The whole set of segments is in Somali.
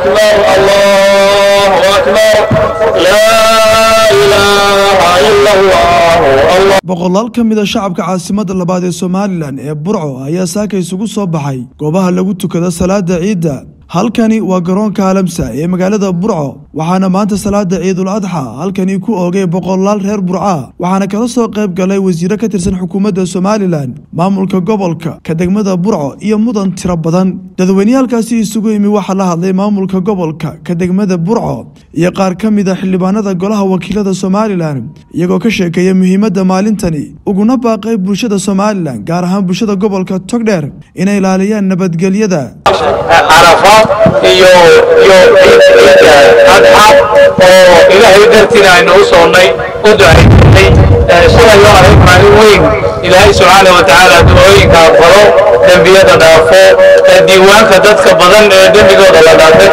أكبر الله أكبر لا إله إلا الله الله boqolaal ka mid a shacabka caasimadda labaad ee somalilan ee burco ayaa saaka isugu soo baxay goobaha lagu tukada salaada ciidda halkani waa garoonka alamsa ee magaalada burco waxaana maanta salaada ciidul adxa halkani ku oogay boqolaal reer burca waxaana kala soo qayb galay wasiiro ka tirsan xukuumadda somalilan maamulka gobolka ka degmada burco iyo mudan tiro badan dadweyneyaalkaasi isugu yimi waxaa la hadlay maamulka gobolka ka degmada burco iyo qaar ka mid a xildhibaanada golaha wakiilada somalilan iyagoo ka sheekeeya muhiimadda maalintani uguna baaqay bulshada somalilan gaar ahaan bulshada gobolka togdheer inay ilaaliyaan nabadgelyada carafa iyo iyo ciidda adxa oo ilaahay dartiina aynu u soonnay u ducaynay shalay oo ahayd maalin weyn ilaahay subxaana wa tacaala ducooyinka aqbalo dembiyada dhaafo ee diiwaanka dadka badan ee dembigooda la dhaafay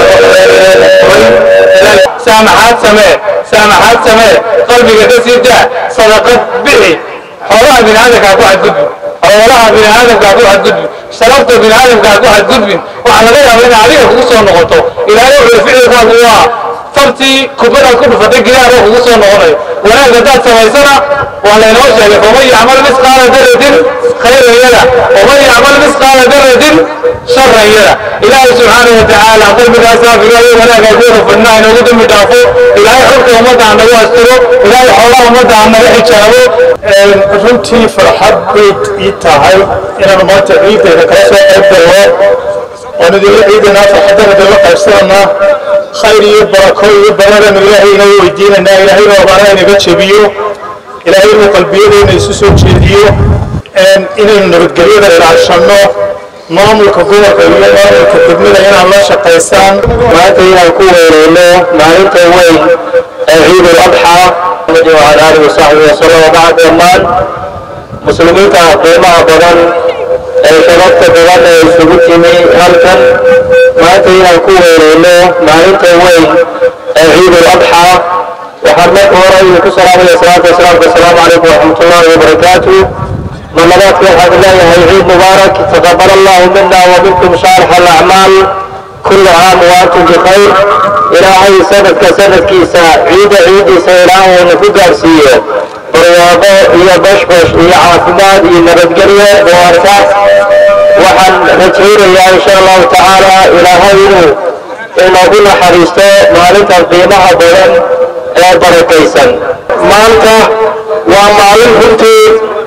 saamaxaad samee saamaxaad samee qalbiga ka sii daa sadaqad bixi xoolaha bini aadamkaa ku xadgudbi xoolaha bini aadamkaa ku xadgudbi sharafta bini aadamkaa ku xadgudbin waxaa laga yaaba inay adiga kugu soo noqoto ilaahay wuxuu ficilkaagu waa fartii kubadaad ku dhufatay gidaaroo kugu soo noqonayo wanaag haddaad samaysana waa laynoo sheegay faman yacmal misqaala daratin khayran yada waman yacmal misqaala daratin sharan yada ilaahay subxaana wa tacaala qalbigaas saafigayo wanaaga kuwada fadnaa inoogu dembi dhaafo ilaahay xogta ummadda ha nagu astiro ilaahay xoolaha ummadda ha naga xijaabo runtii farxad bay ii tahay inaan maanta ciiddeeda kala soo qayb galno oon idinla ciidanaa farxaddana idinla qaybsananaa khayr iyo barako iyo baradanu ilaahay inoo weydiinanaa ilaahay roobana inaga jebiyo ilaahay inuu qalbiyadeena isu soo jeediyo inaynu nabadgelyada ilaashanno maamulka gobolka iyo maamulka degmada inaan la shaqaysaan maanta inaan ku weereyno maalinta weyn ee ciidul adxaa وعلى آله وصحبه وسلم وبعد dhammaan muslimiinta qiimaha badan ee sharafta badan ee isugu timi halkan maanta inaan ku weereyno maalinta weyn ee ciidul adxaa waxaan marka hore idinku salaamaya salaatu wasalaamka asalaamu calaykum waraxmatullahi wabarakaatu marlabaadka waxaan leeyahay ciid mubaarak taqabal allahu mina wa minkum shaalix alacmaal كل عام وأنتم بخير إلهي سند كسند كيسا عيد عيد سيران ونفق أرسية برواقو إيا بشبش إيا عافماد إيا نبتقرية بوارتا وحن نتهير يا إن شاء الله تعالى إلهي إنه كل حريستو مالك القيمة بلن بركيسا مالك ومالك هنتي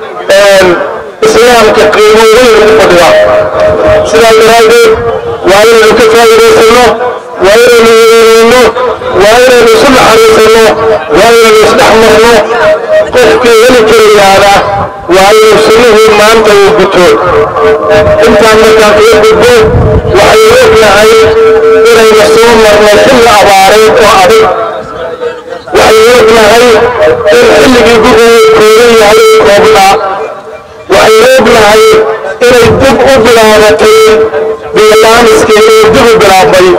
إسلامك قيمة وين فضلا سلام درادي waa inaynu ka faa'iidaysanno waa inaynu yeelayno waa inaynu isu naxariisanno waa inaynu isdhex marno qofkii heli karayaana waa inuu sunnihii maanta uu guto intaan markaan kaga gudbo waxaynu ognahay inaynu soo marno xilli abaareed oo adag waxaynu ognahay in xilligii guriga koogan yahay koobnaa waxaynu ognahay inay dib u bilaabatay bilaamiskeeda dib u bilaabmay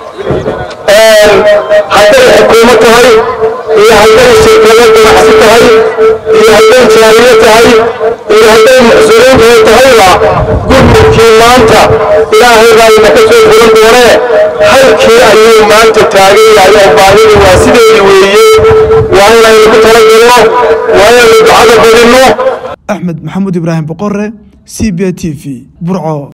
hadday xukuumo tahay iyo hadday shirkado ganacsi tahay iyo hadday jaariyo tahay iyo hadday muxsiniin kale tahayba gurmudkii maanta ilaahay baa ina ka soo furan doonee halkii ayuu maanta taagan yahay oo baahida waa sideedii weeye waa inaynu ku talagalno waa inaynu ducada badinno axmed maxamuud ibraahim boqore c b t v burco